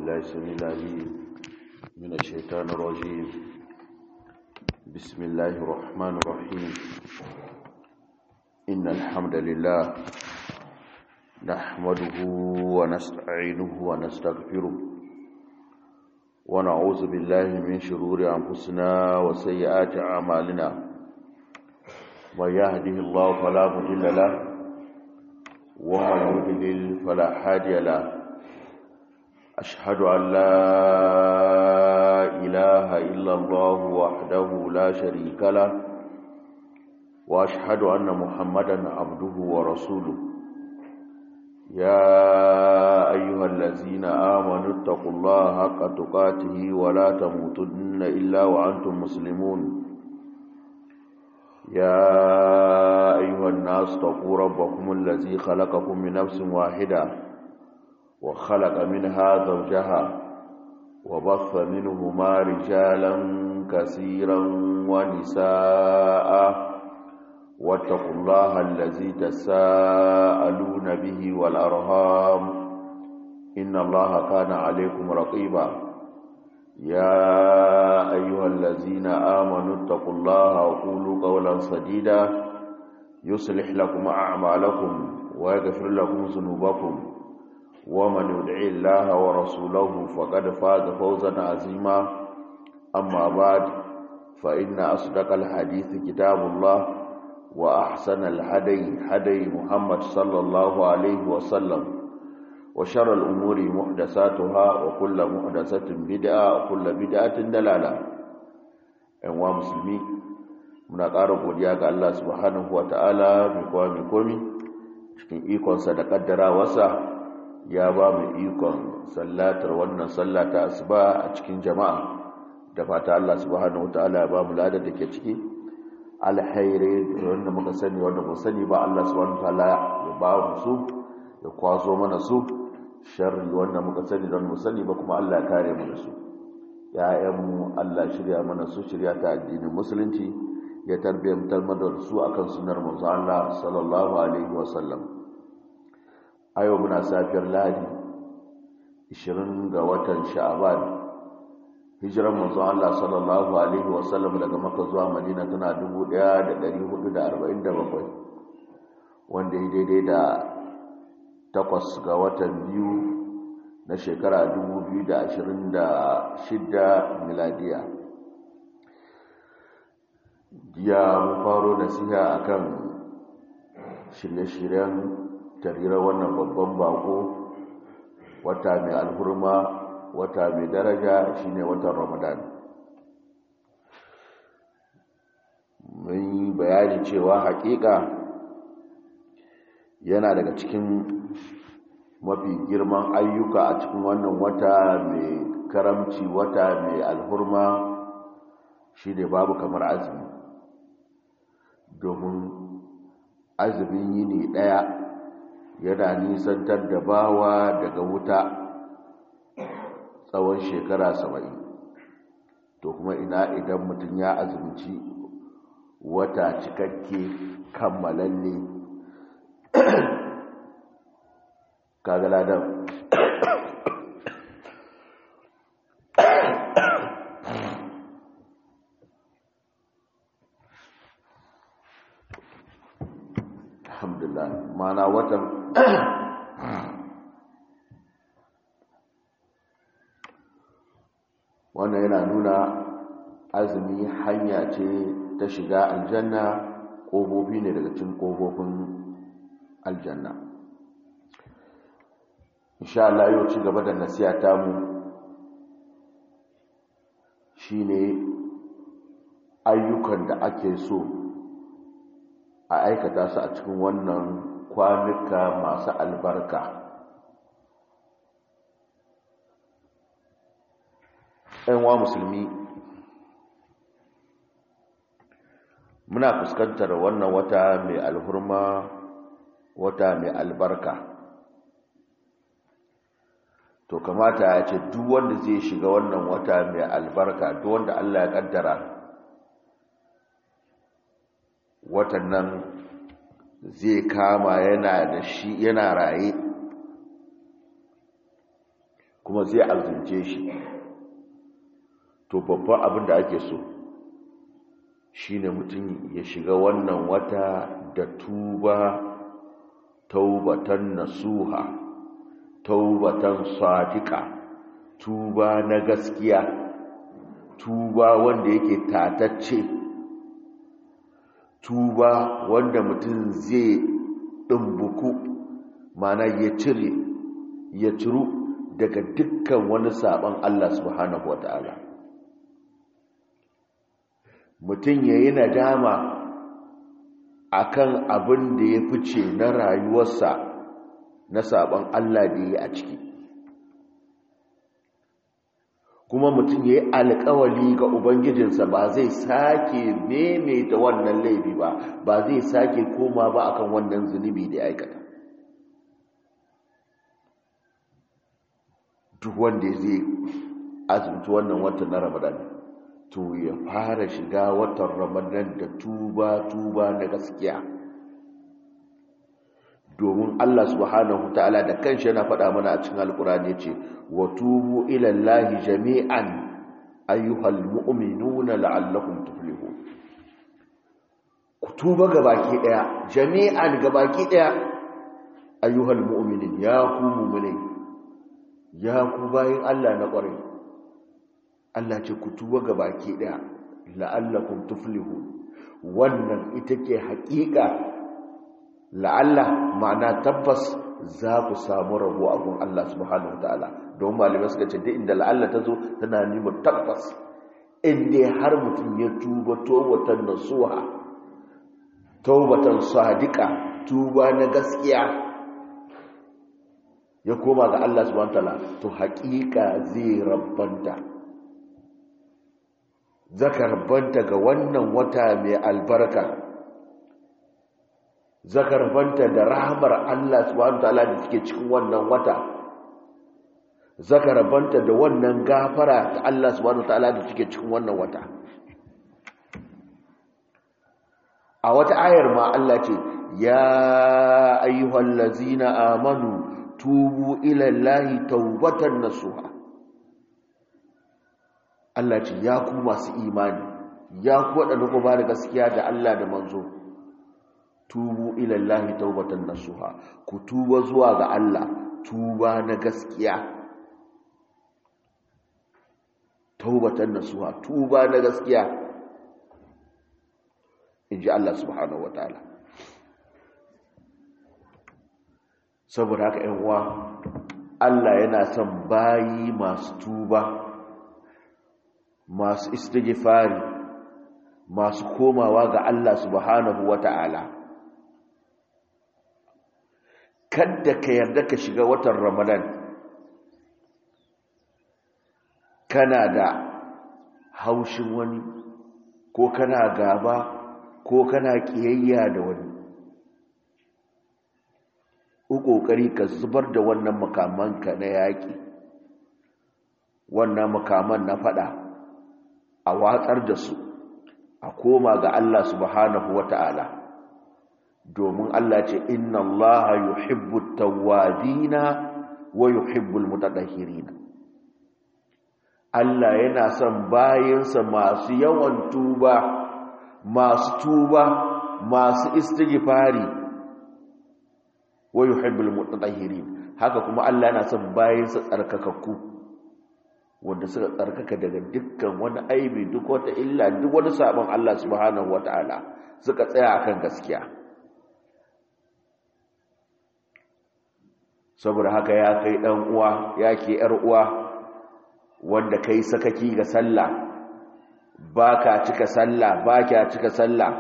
بالله السميع العليم من الشيطان الرجيم بسم الله الرحمن الرحيم إن الحمد لله نحمده ونستعينه ونستغفره ونعوذ بالله من شرور أنفسنا وسيئات أعمالنا من يهده الله فلا مضل له ومن يضلل فلا هادي له أشهد أن لا إله إلا الله وحده لا شريك له وأشهد أن محمدا عبده ورسوله يا أيها الذين آمنوا اتقوا الله حق تقاته ولا تموتن إلا وأنتم مسلمون يا أيها الناس اتقوا ربكم الذي خلقكم من نفس واحدة وخلق منها زوجها وبث منهما رجالا كثيرا ونساء واتقوا الله الذي تساءلون به والأرهام إن الله كان عليكم رقيبا يا أيها الذين آمنوا اتقوا الله وقولوا قولا سديدا يصلح لكم أعمالكم ويغفر لكم ذنوبكم ومن يدع الله ورسوله فقد فاز فوزا عظيما أما بعد فإن أصدق الحديث كتاب الله وأحسن الهدي هدي محمد صلى الله عليه وسلم وشر الأمور محدثاتها وكل محدثة بدعة وكل بدعة دلالة أنواع مسلمين muna ƙara godiya ga Allah subhanahu wata'ala mai kowa mai komi cikin ikonsa da ƙaddarawarsa ya ba mu ikon sallatar wannan sallata asuba a cikin jama'a da fata Allah subhanahu wata'ala ya ba mu ladar da ke ciki alhairi wanda muka sani wanda mu sani ba Allah subhanahu wata'ala ya ba mu su ya kwaso mana su sharri wanda muka sani don mu sani ba kuma Allah ya kare mu da su ya'yanmu Allah shirya mana su shirya ta addinin musulunci ya tarbiyyantar mana da su akan sunar manzo Allah sallallahu alaihi wasallam a yau muna safiyar lahadi 20 ga watan sha'aban hijiran manzo Allah sallallahu alaihi wasallam daga Makka zuwa Madina tana 1447 wanda ya daidai da takwas ga watan biyu na shekara 2026 miladiya jiya mun faro nasiha akan shirye-shiryen tarirar wannan babban bako wata mai alhurma wata mai daraja shine watan ramadan mun yi bayani cewa hakika yana daga cikin mafi girman ayyuka a cikin wannan wata mai karamci wata mai alhurma shi ne babu kamar azumi domin azumin yini ɗaya yana nisantar da bawa daga wuta tsawon shekara saba'in to kuma ina idan mutum ya azumci wata cikakke kammalalle kaga ladan alhamdulillah mana watan wannan yana nuna azumi hanya ce ta shiga aljanna ƙofofi ne daga cikin ƙofofin aljanna insha Allah yau ci gaba da nasiya ta mu shine ayyukan da ake so a aikata su a cikin wannan kwanuka masu albarka wa musulmi muna fuskantar wannan wata mai alhurma wata mai albarka to kamata ya ce duk wanda zai shiga wannan wata mai albarka duk wanda Allah ya kaddara watan nan zai kama yana da shi yana raye kuma zai azumce shi to babban abin da ake so shine mutum ya shiga wannan wata da tuba taubatan nasuha taubatan sadiqa tuba na gaskiya tuba wanda yake tatacce tuba wanda mutum zai ɗumbuku mana ya cire ya ciru daga dukkan wani sabon Allah subhanahu wa ta'ala mutum ya yi nadama akan abin da ya fice na rayuwarsa na sabon Allah da ya a ciki kuma mutum ya yi alkawali ga ubangijinsa ba zai sake maimaita wannan laifi ba ba zai sake koma ba akan wannan zunubi da ya aikata duk wanda zai azumci wannan watan na ramadan to ya fara shiga watan ramadan da tuba tuba na gaskiya domin Allah subhanahu ta'ala da kanshi yana faɗa mana a cikin alkurani ce wa tubu ila Allahi jami'an ayyuhal mu'minuna la'allakum tuflihun ku tuba gabaki daya jami'an gabaki daya ayyuhal mu'minin ya ku mu'minai ya ku bayin Allah na ƙwarai Allah ce ku tuba gabaki daya la'allakum tuflihun wannan ita ke haƙiƙa la'alla ma'ana tabbas za ku samu rabo a gun Allah subhanahu ta'ala don malamai suka ce duk inda la'alla ta zo tana nima tabbas inda har mutum ya tuba tobatan nasuha tobatan sadiqa tuba na gaskiya ya koma ga Allah subhanahu ta'ala to haƙiƙa zai rabbanta zaka rabbanta ga wannan wata mai albarka zakarfanta da rahamar Allah subhanahu ta'ala da suke cikin wannan wata zakarfanta da wannan gafara ta Allah subhanahu ta'ala da suke cikin wannan wata a wata ayar ma Allah ce ya ayyuhal ladzina amanu tubu ila Allahi tawbatan nasuha Allah ce ya ku masu imani ya ku wadanda ku ba da gaskiya da Allah da manzo tubu ilallahi taubatan nasuha ku tuba zuwa ga Allah tuba na gaskiya taubatan nasuha tuba na gaskiya inji Allah subhanahu wataala saboda haka ƴan uwa Allah yana son bayi masu tuba masu istighfari masu komawa ga Allah subhanahu wataala kadda ka yarda ka shiga watan ramadan kana da haushin wani ko kana gaba ko kana kiyayya da wani ƙoƙari ka zubar da wannan makamanka na yaƙi wannan makaman na faɗa a watsar da su a koma ga Allah subhanahu wa ta'ala domin Allah ce inna Allah yuhibbu tawwabina wa yuhibbul mutatahhirina Allah yana son bayinsa masu yawan tuba masu tuba masu istighfari wa yuhibbul mutatahhirin haka kuma Allah yana son bayinsa tsarkakakku wanda suka tsarkaka daga dukkan wani aibi duk wata illa duk wani sabon Allah subhanahu wataala suka tsaya akan gaskiya saboda haka ya kai dan uwa ya ke yar uwa wanda kai sakaki ga sallah baka cika sallah baka cika sallah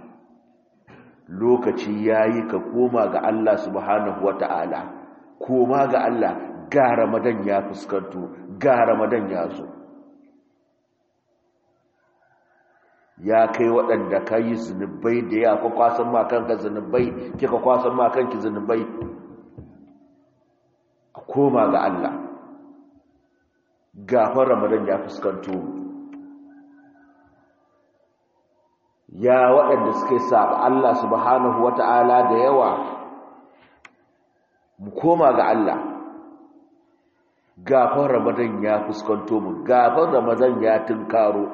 lokaci yayi ka koma ga Allah subhanahu wataala koma ga Allah ga Ramadan ya fuskanto ga Ramadan ya zo ya kai waɗanda ka yi zunubai da ya kwa kwasan makanka zunubai kika kwasan makanki zunubai a koma ga Allah gafar ramadan ya fuskanto ya waɗanda suka yi saba Allah subhanahu wata'ala da yawa mu koma ga Allah gafan ramadan ya fuskanto mu gafan ramadan ya tunkaro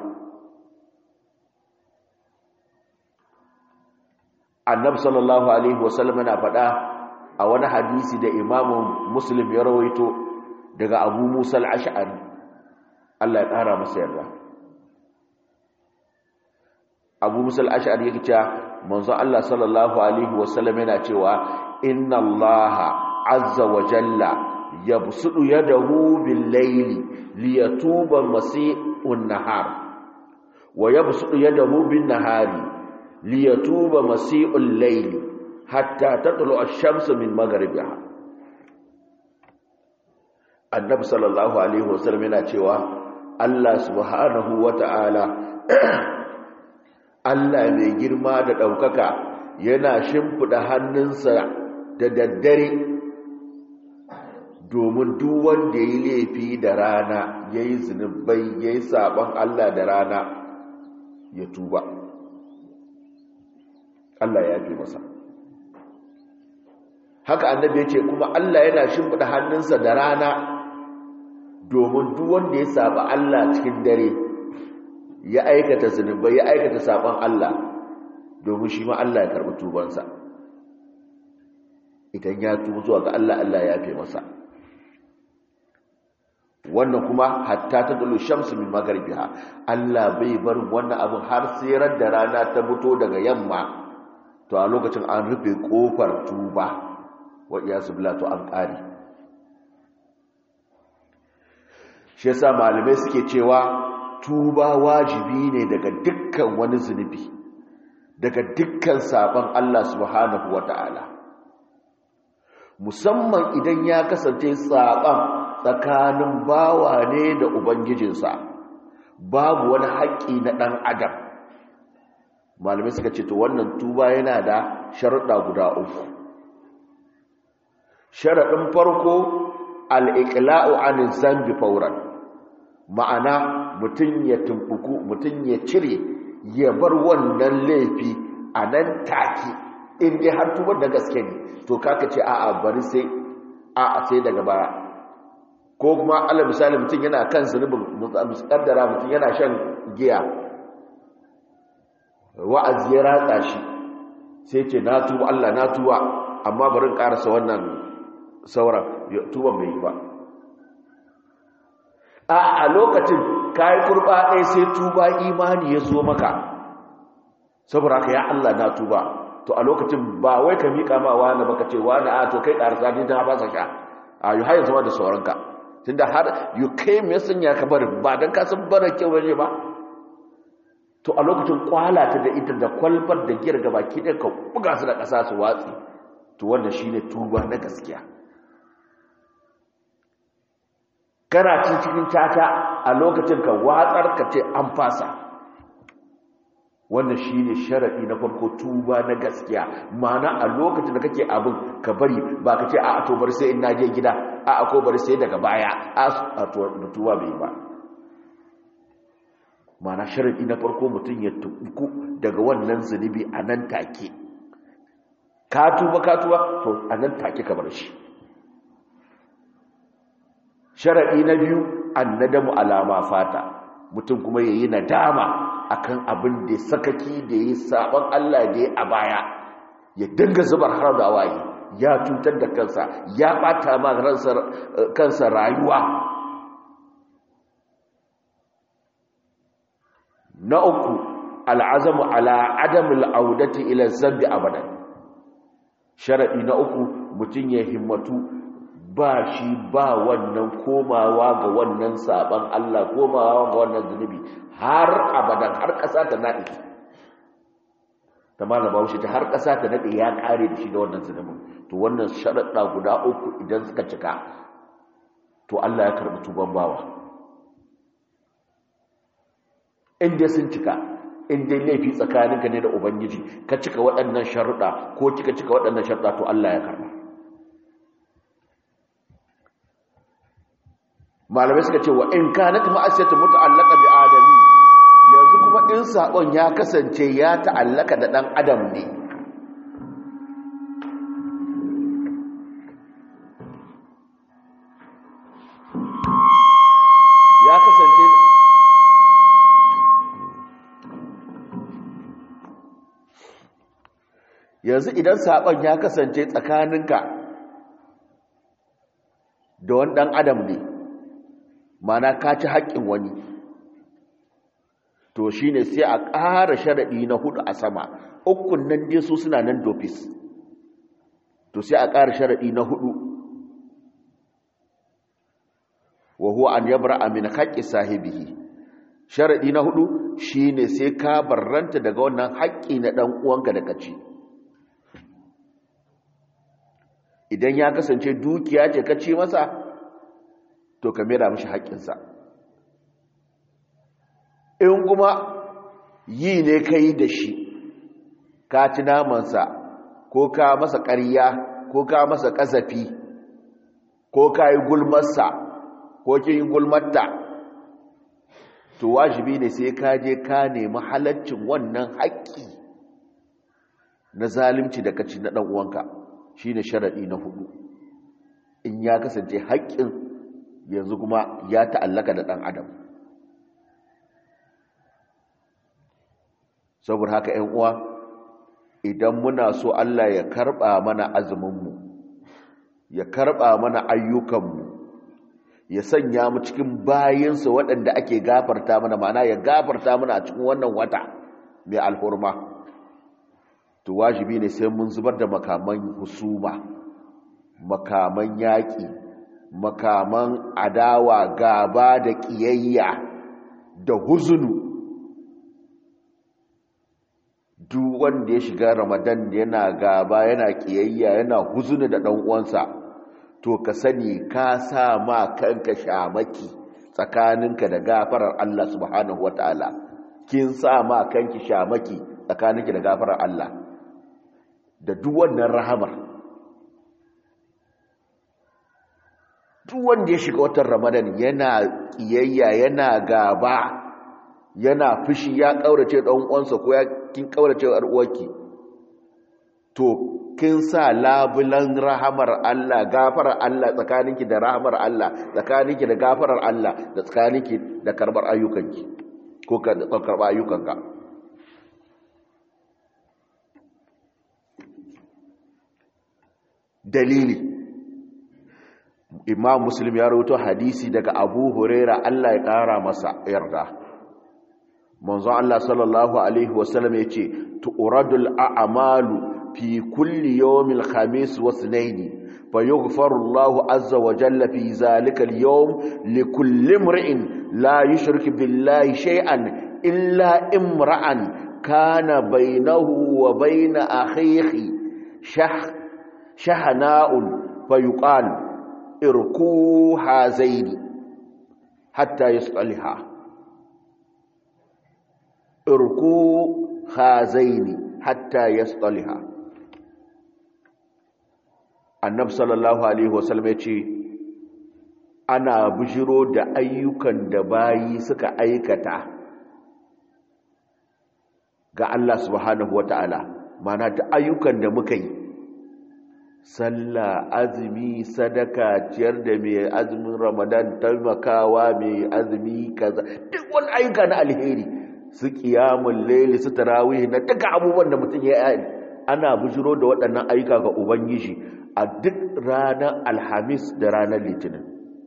annabi sallallahu alaihi wasallam yana faɗa a wani hadisi da imamu muslim ya rawaito daga abu musa al-ash'ari Allah ya ƙara masa yarda abu musa al-ash'ari yake cewa manzo Allah sallallahu alaihi wasallam yana cewa inna allaha azza wa jalla yabsudu yadahu bil layli liyatuba masi'un nahar wa yabsudu yadahu bin nahari liyatuba masi'ul layli hatta tatlu ash-shamsu min maghribiha annabi sallallahu alaihi wasallam yana cewa Allah subhanahu wata'ala Allah mai girma da daukaka yana shimfida hannunsa da daddare domin duk wanda yayi laifi da rana yayi zinubai yayi saban Allah da rana ya tuba Allah ya yafe masa haka annabi ya ce kuma Allah yana shimfida hannunsa da rana domin duk wanda ya saba Allah cikin dare ya aikata zunubai ya aikata saban Allah domin shi ma Allah ya karbi tubansa idan ya tubu zuwa ga Allah Allah ya yafe masa wannan kuma hatta ta dulu shamsu min magharibiha Allah bai bar wannan abin har sai ran da rana ta fito daga yamma to a lokacin an rufe kofar tuba wa iyasu billah to an kare shi yasa malamai suke cewa tuba wajibi ne daga dukkan wani zunubi daga dukkan sabon Allah subhanahu wata'ala musamman idan ya kasance saban tsakanin bawa ne da ubangijinsa babu wani haƙƙi na ɗan adam malamai suka ce to wannan tuba yana da sharuɗa guda uku sharaɗin farko al'iƙla'u an zambi fauran ma'ana mutum ya tumbuku mutum ya cire ya bar wannan laifi a nan take inda har tubar da gaske ne to kaka ce a'a bari sai a'a sai daga baya ko kuma ala misali mutum yana kan zunubin muskaddara mutum yana shan giya wa'azi ya ratsa shi sai ce na tuba Allah na tuba amma bari karasa wannan sauran tuban bai yi ba a a lokacin kayi kurba ɗaya sai tuba imani ya zo maka saboda ka ya Allah na tuba to a lokacin ba wai ka miƙa ma wani baka ce wani a to kai ƙarsa ne ta ba sa sha a yi hayan zama da sauranka tunda har yi kai mai sanya ka bari ba don kasan barar kyau ne ba to a lokacin kwala ta da ita da kwalbar da giyar gaba ki ɗaya ka buga su da ƙasa su watsi to wannan shine tuba na gaskiya kana cikin tata a lokacin ka watsar ka ce an fasa wannan shine sharadi na farko tuba na gaskiya mana a lokacin da kake abin ka bari ba ka ce a to bari sai in naje gida a ko bari sai daga baya a to da tuba bai ba mana sharadi na farko mutum ya tuku daga wannan zunubi a nan take ka tuba ka tuba to a nan take ka bar shi sharaɗi na biyu annadamu alama fata mutum kuma ya yi nadama akan abin da sakaki da ya sabon Allah da ya a baya ya dinga zubar har da waye ya cutar da kansa ya bata ma kansa rayuwa na uku al'azamu ala adamul audati ila zambi abadan sharaɗi na uku mutum ya himmatu ba shi ba wannan komawa ga wannan saban Allah komawa ga wannan zunubi har abadan har ƙasa ta naɗe ta malaba wuce ta har ƙasa ta naɗe ya ƙare da shi da wannan zunubin to wannan sharaɗa guda uku idan suka cika to Allah ya karɓi tuban bawa inda sun cika inda laifi tsakaninka ne da ubangiji ka cika waɗannan sharuɗa ko kika cika waɗannan sharuɗa to Allah ya karɓa malamai suka ce wa in kanat ma'asiyatu muta'allaqa bi adami yanzu kuma in sabon ya kasance ya ta'allaka da dan adam ne yanzu idan saɓon ya kasance tsakaninka da wani ɗan adam ne mana ka ci haƙƙin wani to shi ne sai a ƙara sharaɗi na hudu a sama ukun nan dai su suna nan dofis to sai a ƙara sharaɗi na hudu wa huwa an yabra min haqqi sahibihi sharadi na hudu shine sai ka barranta daga wannan haƙƙi na dan uwanka da kaci idan ya kasance dukiya ce kaci masa to ka mera mishi haƙƙinsa in kuma yi ne kai da shi ka ci namansa ko ka masa ƙarya ko ka masa ƙazafi ko ka yi gulmarsa ko kin gulmatta to wajibi ne sai ka je ka nemi halaccin wannan haƙƙi na zalunci da kaci na ɗan uwanka shine sharadi na hudu in ya kasance haƙƙin yanzu kuma ya ta'allaka da ɗan adam saboda haka 'yan uwa idan muna so Allah ya karɓa mana azuminmu ya karɓa mana ayyukanmu ya sanya mu cikin bayinsa waɗanda ake gafarta mana mana ya gafarta mana a cikin wannan wata mai alhurma to wajibi ne sai mun zubar da makaman husuma makaman yaƙi makaman adawa gaba da ƙiyayya da huzunu duk wanda ya shiga ramadan yana gaba yana ƙiyayya yana huzunu da ɗan uwansa to ka sani ka sa ma kanka shamaki tsakaninka da gafarar Allah subhanahu wataala kin sa ma kanki shamaki tsakaninki da gafarar Allah da duk wannan rahamar duk wanda ya shiga watan Ramadan yana kiyayya yana gaba yana fushi ya kaurace dan uwansa ko ya kin kaurace uwarki to kin sa labulan rahamar Allah gafarar Allah tsakaninki da rahamar Allah tsakaninki da gafarar Allah da tsakaninki da karbar ayyukanki ko ka karba ayyukanka dalili imam muslim ya rawaito hadisi daga abu huraira Allah ya kara masa yarda manzo Allah sallallahu alaihi wasallam yace tu'radul a'malu في كل يوم الخميس واثنين فيغفر الله عز وجل في ذلك اليوم لكل امرئ لا يشرك بالله شيئا إلا امرأ كان بينه وبين أخيه شح شحناء فيقال اركوا هذين حتى يصلها اركوا هذين حتى يصلها annab sallallahu alaihi wasallam ya ce ana bujiro da ayyukan da bayi suka aikata ga Allah subhanahu wata'ala mana da ayyukan da muka yi sallah azumi sadaka ciyar da mai azumin ramadan taimakawa mai azumi kaza duk wani ayyuka na alheri su kiyamun laili su tarawih na duka abubuwan da mutum ya yi ana bujiro da waɗannan ayyuka ga ubangiji a duk ranar alhamis da ranar litinin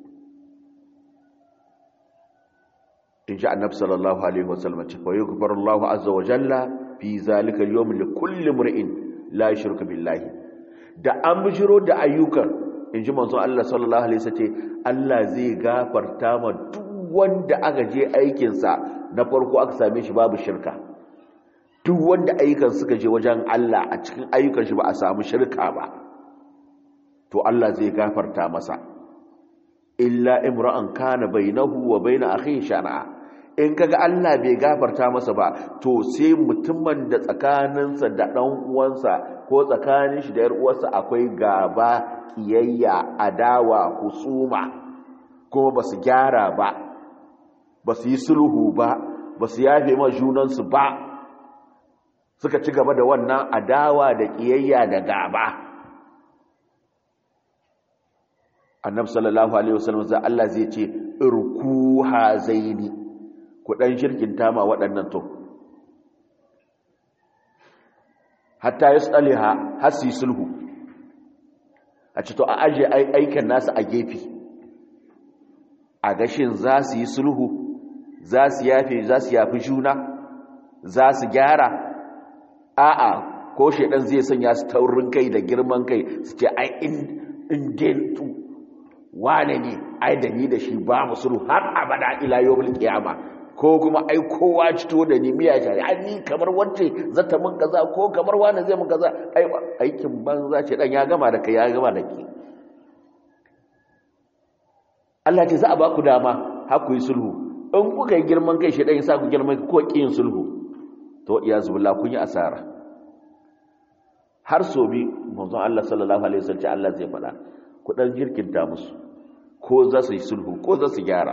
in ji annab sallallahu alaihi wasallam ce fa yughfaru Allahu azza wa jalla fi zalika al-yawm li kulli mar'in la yushriku billahi da an bijiro da ayyukan in ji manzo Allah sallallahu alaihi wasallam ce Allah zai gafarta ma duk wanda aka je aikin sa na farko aka same shi babu shirka duk wanda ayyukan suka je wajen Allah a cikin ayyukan shi ba a samu shirka ba to Allah zai gafarta masa illa imra'an kana bainahu wa bain akhihi shar'a in kaga Allah bai gafarta masa ba to sai mutumin da tsakaninsa da dan uwansa ko tsakanin shi da yar uwarsa akwai gaba kiyayya adawa husuma kuma basu gyara ba basu yi sulhu ba basu yafe ma junansu ba suka ci gaba da wannan adawa da kiyayya da gaba annab sallallahu alaihi wasallam za Allah zai ce irku hazaini ku dan shirkin tama waɗannan to hatta yasaliha hasi sulhu a ci to a aje aikin nasu a gefe a gashin za su yi sulhu za su yafe za su yafi juna za su gyara a'a ko shaidan zai sanya su taurin kai da girman kai su ce ai in dentu wane ne ai da ni da shi ba mu sulhu har abada ila yawmul qiyama ko kuma ai kowa cito da ni miya shari ai ni kamar wacce zata mun kaza ko kamar wani zai mun kaza ai aikin banza ce dan ya gama da kai ya gama da ke Allah ce za a ba ku dama har ku yi sulhu in kuka yi girman kai shi dan ya sa ku girman ko kin sulhu to iyazu billah kun yi asara har so bi manzon Allah sallallahu alaihi wasallam Allah zai faɗa ku dan jirkinta musu ko za su yi sulhu ko za su gyara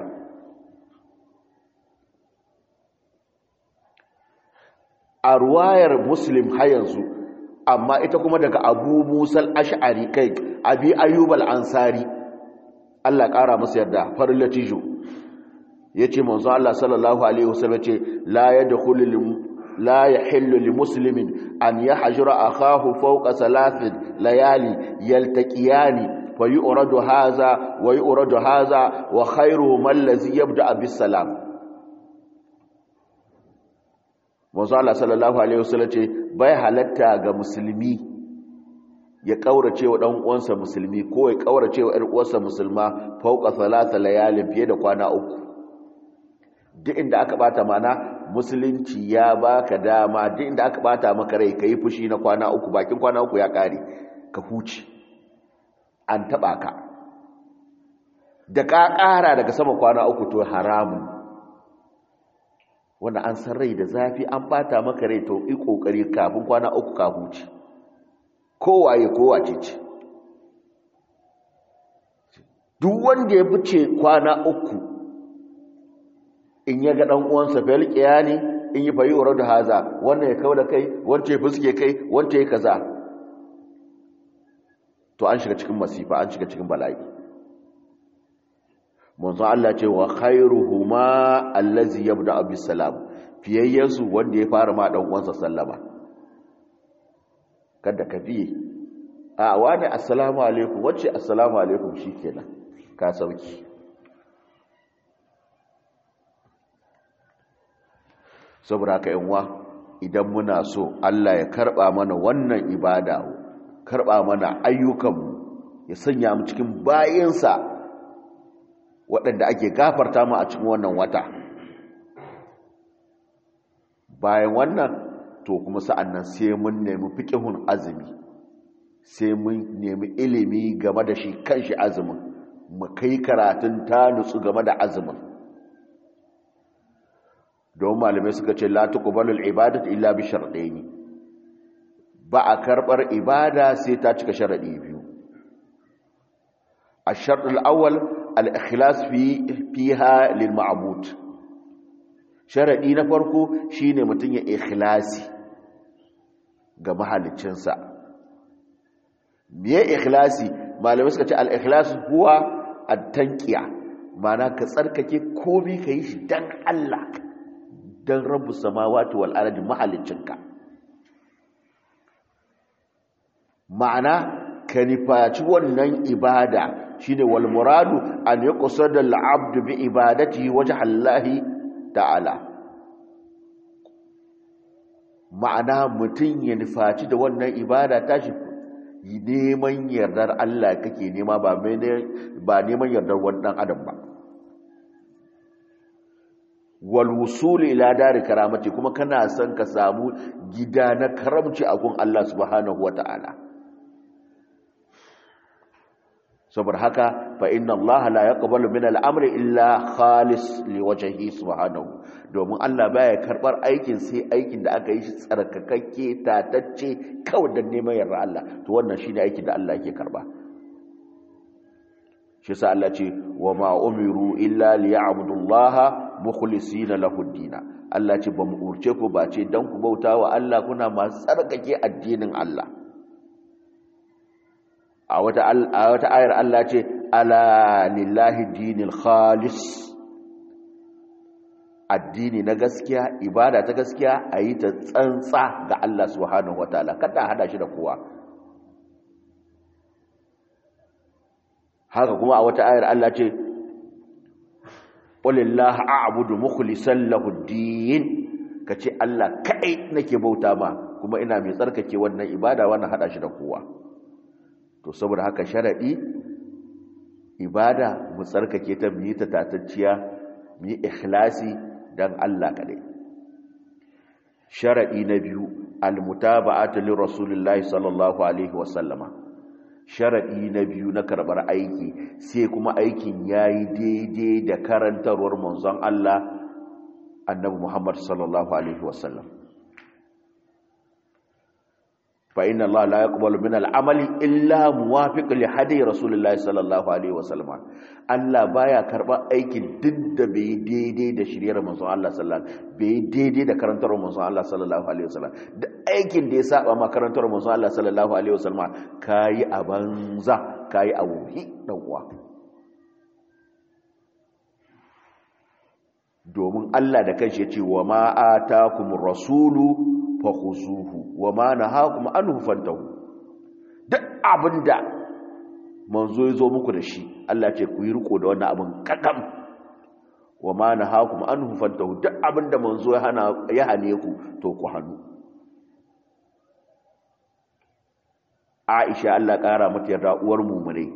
a ruwayar muslim har yanzu amma ita kuma daga abu musal ash'ari kai abi ayyub al-ansari Allah ƙara masa yarda farin latijo yace manzo Allah sallallahu alaihi wasallam ce la yadkhulu la yahillu li muslimin an yahjura akahu fawqa thalathin layali yaltaqiyani fayuradu hadha wa yuradu hadha wa khayruhum allazi yabda bis salam manzo Allah sallallahu alaihi wasallam ce bai halatta ga musulmi ya kaurace wa dan uwansa musulmi ko ya kaurace wa ƴar uwarsa musulma fauka salasa layalin fiye da kwana uku duk inda aka bata mana musulunci ya baka dama duk inda aka bata maka rai kai fushi na kwana uku bakin kwana uku ya kare ka huce an taba ka da ka kara daga sama kwana uku to haramun wanda an san rai da zafi an bata maka rai to yi kokari kafin kwana uku ka huce kowaye kowace ce duk wanda ya fice kwana uku in ya ga dan uwansa felqiya ne in yi fayi da haza wannan ya kawo da kai wanda ya fuske kai wanda ya kaza to an shiga cikin masifa an shiga cikin bala'i manzo Allah ce wa khairuhuma allazi yabda bis salam fiyayyansu wanda ya fara ma dan uwansa sallama kada ka biye a wani assalamu alaikum wacce assalamu alaikum shikenan ka sauki saboda haka yanwa idan muna so Allah ya karba mana wannan ibada karba mana ayyukanmu ya sanya mu cikin bayinsa waɗanda ake gafarta mu a cikin wannan wata bayan wannan to kuma sa'annan sai mun nemi fiqhun azumi sai mun nemi ilimi game da shi kanshi azumin mu kai karatun ta nutsu game da azumin don malamai suka ce la tuqbalu al-ibadatu illa bi shartaini ba a karbar ibada sai ta cika sharadi biyu الشرط الأول الإخلاص في فيها للمعبود شرطي na farko shine mutun ya ikhlasi ga mahaliccinsa me ikhlasi malamai suka ce al-ikhlas huwa at-tanqiya mana ka tsarkake komai kai shi dan Allah dan rabbus samawati wal ardi mahaliccinka ma'ana ka nifaci wannan ibada shine wal muradu an yuqsada al abdu bi ibadatihi wajha Allah ta'ala ma'ana mutun ya nifaci da wannan ibada tashi neman yardar Allah kake nema ba ba neman yardar wannan adam ba wal wusul ila dar karamati kuma kana son ka samu gida na karamci a gun Allah subhanahu wataala saboda haka fa inna Allah la yaqbalu min al-amri illa khalis liwajhihi subhanahu domin Allah baya karbar aikin sai aikin da aka yi shi tsarkakakke tatacce kawai da neman yarda Allah to wannan shine aikin da Allah yake karba shi yasa Allah ce wa ma umiru illa liya'budu Allah mukhlisina lahu ad Allah ce ba mu urce ku ba ce dan ku bautawa Allah kuna masu tsarkake addinin Allah a wata ayar Allah ce ala lillahi dinil khalis addini na gaskiya ibada ta gaskiya a yi ta tsantsa ga Allah subhanahu wataala kada hada shi da kowa haka kuma a wata ayar Allah ce qulillahu a'budu mukhlishan lahu ad-din kace Allah kai nake bauta ma kuma ina mai tsarkake wannan ibada wannan hada shi da kowa to saboda haka sharadi ibada mu tsarkake ta mu yi ta tatacciya mu yi ikhlasi dan Allah kadai sharadi na biyu almutaba'atu li rasulillahi sallallahu alaihi wasallama sharadi na biyu na karbar aiki sai kuma aikin yayi daidai da karantarwar manzon Allah annabi Muhammad sallallahu alaihi wasallam fa inna Allah la yaqbalu min al-amali illa muwafiq li hadi rasulillahi sallallahu alaihi wasallam Allah baya karba aikin duk da bai daidai da shiriyar manzon Allah sallallahu alaihi bai daidai da karantar manzon Allah sallallahu alaihi wasallam da aikin da ya saba ma karantar manzon Allah sallallahu alaihi wasallam kai a banza kai a wuhi dan uwa domin Allah da kanshi ya ce wa ma atakumur rasulu fakhuzuhu wa ma nahakum anhu fantahu duk abinda manzo ya zo muku da shi Allah ce ku yi riko da wannan abin kakam wa ma nahakum anhu fantahu duk abinda manzo ya hana ya hane ku to ku hannu Aisha Allah kara mata yarda uwar mu'mine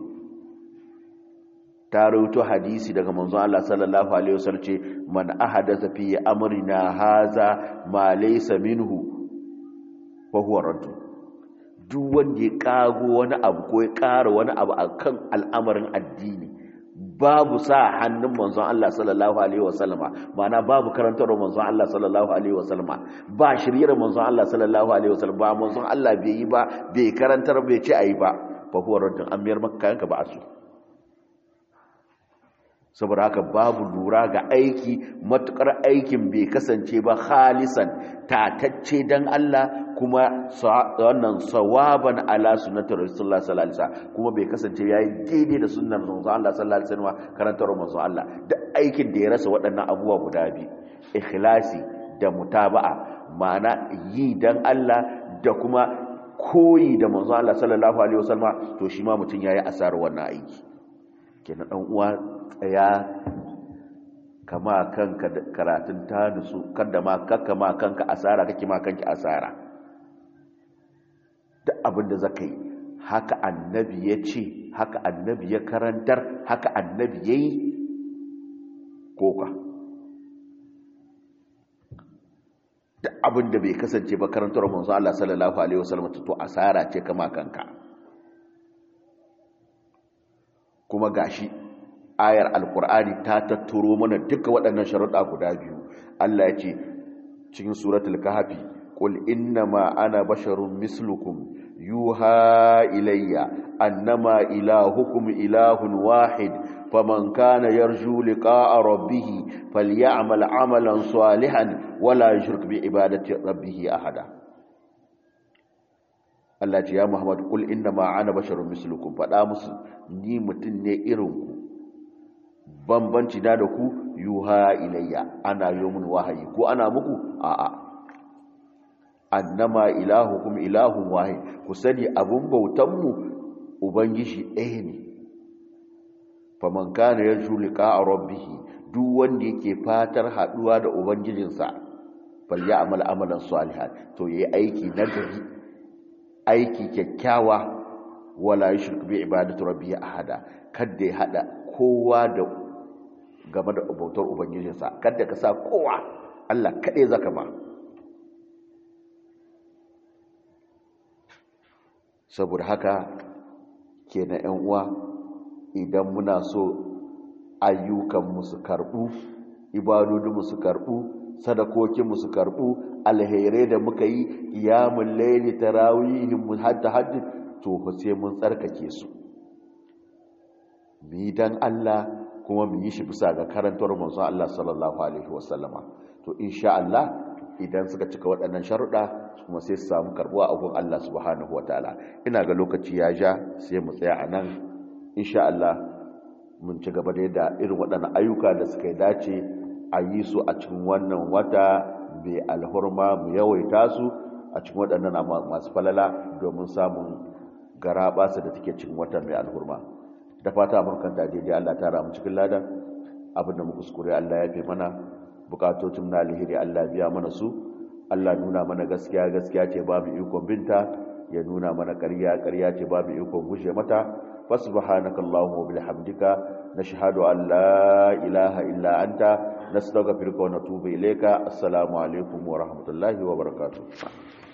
ta rawaito hadisi daga manzo Allah sallallahu alaihi wasallam ce man ahadatha fi amrina haza ma laysa minhu fahuwa raddu duk wanda ya kago wani abu ko ya ƙara wani abu a kan al'amarin addini babu sa hannun manzon Allah sallallahu alaihi wasallama ma'ana babu karantarwa manzon Allah sallallahu alaihi wasallama ba shiryar manzon Allah sallallahu alaihi wasallama ba manzon Allah bai yi ba bai karantar bai ce ayi ba fahuwa raddun an miyar maka yanka ba a su saboda haka babu lura ga aiki matukar aikin bai kasance ba khalisan tatacce dan Allah kuma wannan sawaban ala sunnati rasulullah sallallahu alaihi wasallam kuma bai kasance yayi daidai da sunnar manzon Allah sallallahu alaihi wasallam karantar manzon Allah da aikin da ya rasa waɗannan abubuwa guda biyu ikhlasi da mutaba'a ma'ana yi dan Allah da kuma koyi da manzon Allah sallallahu alaihi wasallam to shi ma mutun yayi asarar wannan aiki kenan dan uwa tsaya kama kanka karatun ta nusu kada ma kakka ma kanka asara kake ma kanki asara duk abin da zaka yi haka annabi ya ce haka annabi ya karantar haka annabi ya yi koka duk abin da bai kasance ba karantar manzo Allah sallallahu alaihi wasallam to asara ce kama kanka kuma gashi ayar alkur'ani ta tatturo mana duka waɗannan sharuɗa guda biyu Allah ya ce cikin suratul kahfi qul innama ana basharun mislukum yuha ilayya annama ilahukum ilahun wahid faman kana yarju liqa'a rabbih falyamal 'amalan salihan wala yushrik bi ibadati rabbih ahada Allah ce ya Muhammad qul innama ana basharun mislukum fada musu ni mutun ne irin ku bambanci da da ku yuha ilayya ana yomin wahayi ko ana muku a'a annama ilahukum ilahun wahid ku sani abun bautan mu ubangiji ɗaya ne faman kana yarju liqa'a rabbih duk wanda yake fatar haduwa da ubangijinsa falya amal amalan salihan to yayi aiki nagari aiki kyakkyawa wala yushrik bi ibadati rabbih ahada kada ya hada kowa da game da bautar ubangijinsa kada ka sa kowa Allah kaɗai zaka ba saboda haka kenan ƴan uwa idan muna so ayyukan su karɓu ibadodin su karɓu sadakokin su karɓu alherai da muka yi qiyamul layli tarawihin mu hatta hajji to fa sai mun tsarkake su mi dan Allah kuma mu yi shi bisa ga karantar manzon Allah sallallahu alaihi wasallama to insha Allah idan suka cika waɗannan sharuɗa kuma sai su samu karbuwa a gun Allah subhanahu wataala ina ga lokaci ya ja sai mu tsaya a nan insha Allah mun ci gaba da yadda irin waɗannan ayyuka da suka dace a yi su a cikin wannan wata mai alhurma mu yawaita su a cikin waɗannan masu falala domin samun gara basu da take cikin wata mai alhurma da fata amurkanta daidai Allah ta ramu cikin ladan abinda mu kuskure Allah ya fi mana bukatocin na alheri Allah biya mana su Allah nuna mana gaskiya gaskiya ce babu ikon binta ya nuna mana ƙarya ƙarya ce babu ikon gushe mata fasubhanakallahumma wa bihamdika nashhadu an la ilaha illa anta nastaghfiruka wa natubu ilayka assalamu alaikum wa rahmatullahi wa barakatuh